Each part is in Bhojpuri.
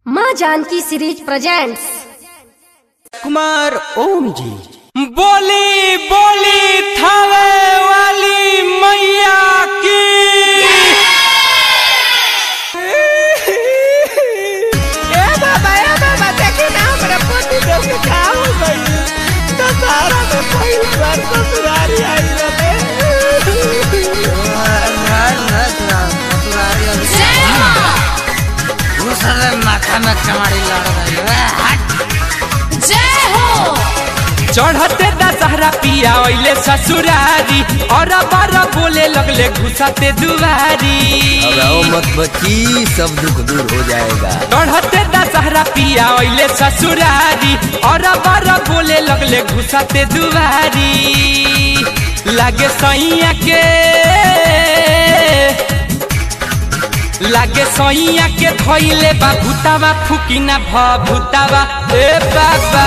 माँ जानकी सीरीज प्रेजेंट्स कुमार ओम जी बोली बोली थावे वाली मैया की ए बाबा ए बाबा देखी ना हमरा पति देव के का हो गई तो सारा में पहिल बार ससुरारी आई रहे माथा में कमाड़ी लड़ रही है चढ़ते दशहरा पिया ओइले ससुरारी और बार बोले लगले घुसाते दुआरी घबराओ मत बच्ची सब दुख दूर हो जाएगा चढ़ते दशहरा पिया ओइले ससुरारी और बार बोले लगले घुसाते दुआरी लागे सैया के लागे सैया के धोइले बा भूतावा फुकिना भ भूतावा ए बाबा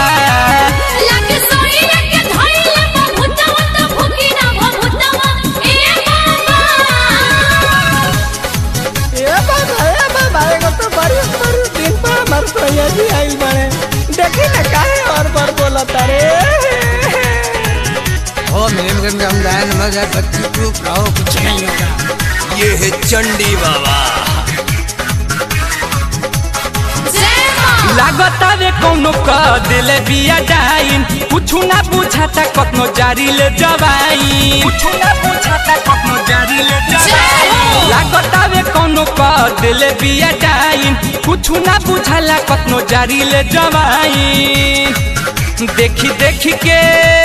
ए बाबा ए बाबा एगो तो बड़ी बड़ी दिन पर हमर सैया जी आई बने देखी ना काहे और बार बोलता रे ओ मेरे मगन में हम गायन मगर बच्ची चुप रहो कुछ नहीं होगा ये है चंडी बाबा लागता वे कौनो क दिले बिया डाइन कुछु ना बुझाता कतनो जारी ले जवाई कुछु ना बुझाता कतनो जारी ले जवाई लागता वे कौनो क दिले बिया डाइन कुछु ना बुझाला कतनो जारी ले जवाई देखी देखी के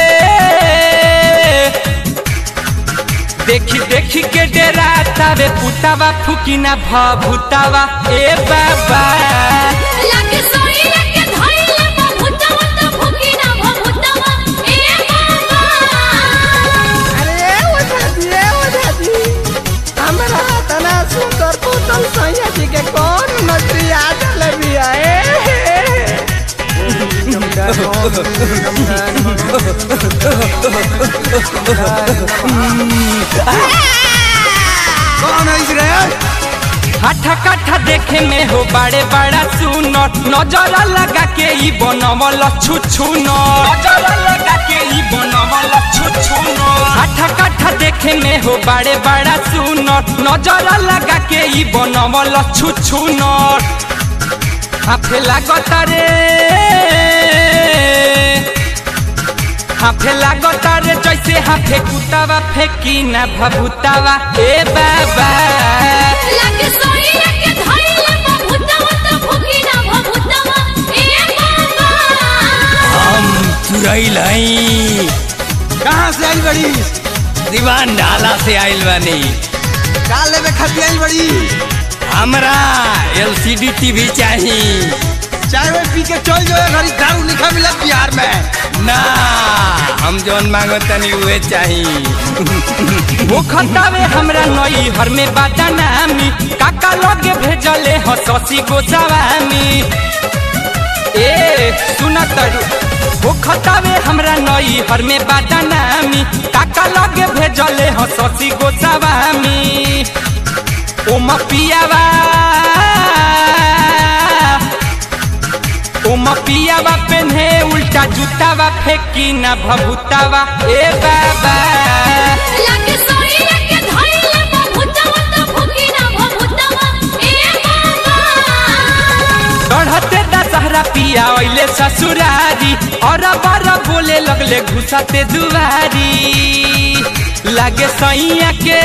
देखी देखी के डेरा तावे पुतावा फुकिना भ भूतावा ए बाबा अरे ओझा जी ए ओझा जी हमरा तना सुंदर पुतल सैया जी के कौन नजरी आ जले बिया ए कौन है इस रे हठा कठा देखे में हो बड़े बड़ा सुनर नजर लगा के ई बनवल छुछु नजर लगा के ई बनवल छुछु हठा कठा देखे में हो बड़े बड़ा सुनर नजर लगा के ई बनवल छुछु नर हाफे लागत रे हाफे लागत रे जैसे हाफे कुतावा फेंकी ना भभुतावा ए बाबा हम तुरैल हई कहाँ से आई बड़ी दीवान ढाला से आइल बानी काले में खती आई बड़ी हमरा एलसीडी टीवी चाहिए चाय में पी के चल जो घरी दारू लिखा मिला बिहार में ना हम जौन मांगो तनी उहे चाहिए वो खतावे हमरा नई हर में बाटा नामी काका लगे भेजले ह शशि गोसावामी ए सुन तरू वो खतावे हमरा नई हर में बाटा नामी काका लगे भेजले ह शशि गोसावामी ओम पियावा ओम पियावा पेन्हे उल्टा जूतावा फेंकी ना भभुतावा ए बाबा चढ़ते दशहरा पिया ओइले ससुरारी और बार बोले लगले घुसाते दुआरी लागे सैया के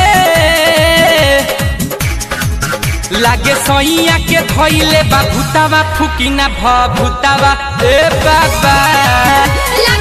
लागे सैया के धोइले बा भूतावा फुकिना भ भूतावा ए बाबा लग